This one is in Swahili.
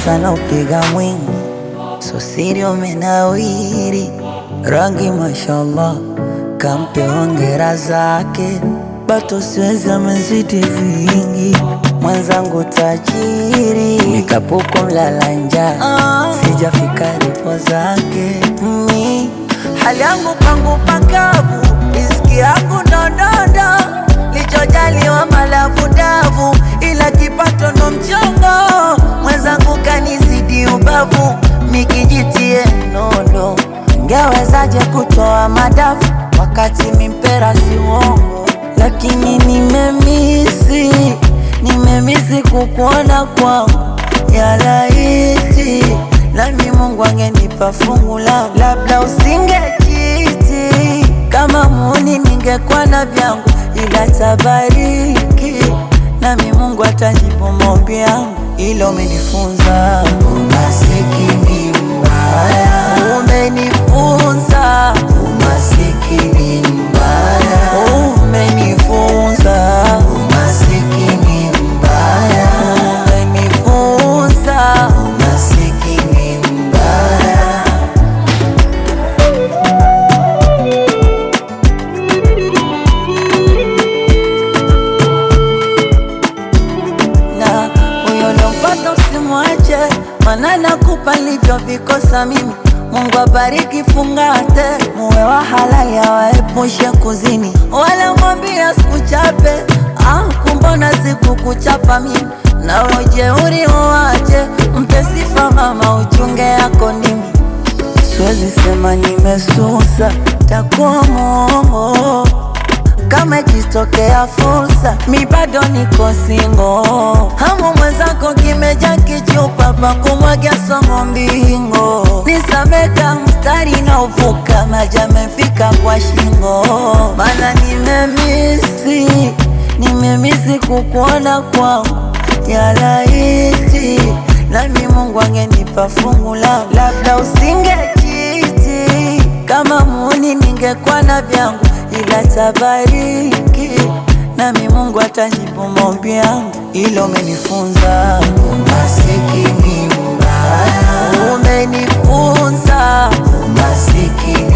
sana upiga mwingi, so siri umenawiri, rangi mashallah, kampe hongera zake, bato siwezi amezidi vingi, mwenzangu tajiri, nikapuko mlala njaa, sijafika ripo zake mi hali yangu pangu pakavu, riziki yangu ndondondo, lichojaliwa malavu davu, ila kipato ndo mchongo, mwenzangu kanizidi ubavu, mikijitie nondo, ngewezaje kutoa madafu wakati mimpera si uongo, lakini nimemisi, nimemisi kukuona kwangu ya laiti nami Mungu angenipa fungu langu, labda usingekiti kama muni, ningekuwa na vyangu, ila tabariki nami Mungu atajibu maombi yangu, ilo umenifunza umasikini mbaya, umenifunza umasikini mbaya, umenifunza umasikini mbaya, umenifunza umasikini mbaya. na huyo lompata usimwache, mana nakupa nilivyovikosa mimi. Mungu abariki, fungate, muwe wa halali, awaepushe kuzini, wala mwambia sikuchape. Ah, kumbona sikukuchapa mimi, na ujeuri uwache, mpe sifa mama, uchunge yako ndimi Siwezi sema nimesusa, takuwa mwongo kama ikitokea fursa, mi bado niko singo. Hamu mwenzako kimeja kichupa pa kumwagia somo mbingo, nisameka mstari na uvuka, maji amefika kwa shingo, mana nimemisi, nimemisi kukuona kwangu ya laiti, nami Mungu angenipa fungu langu, labda usingekiti kama muni, ningekuwa na vyangu ila tabariki nami Mungu atajibu maombi yangu, ilo umenifunza umasikini mbaya, umenifunza umasikini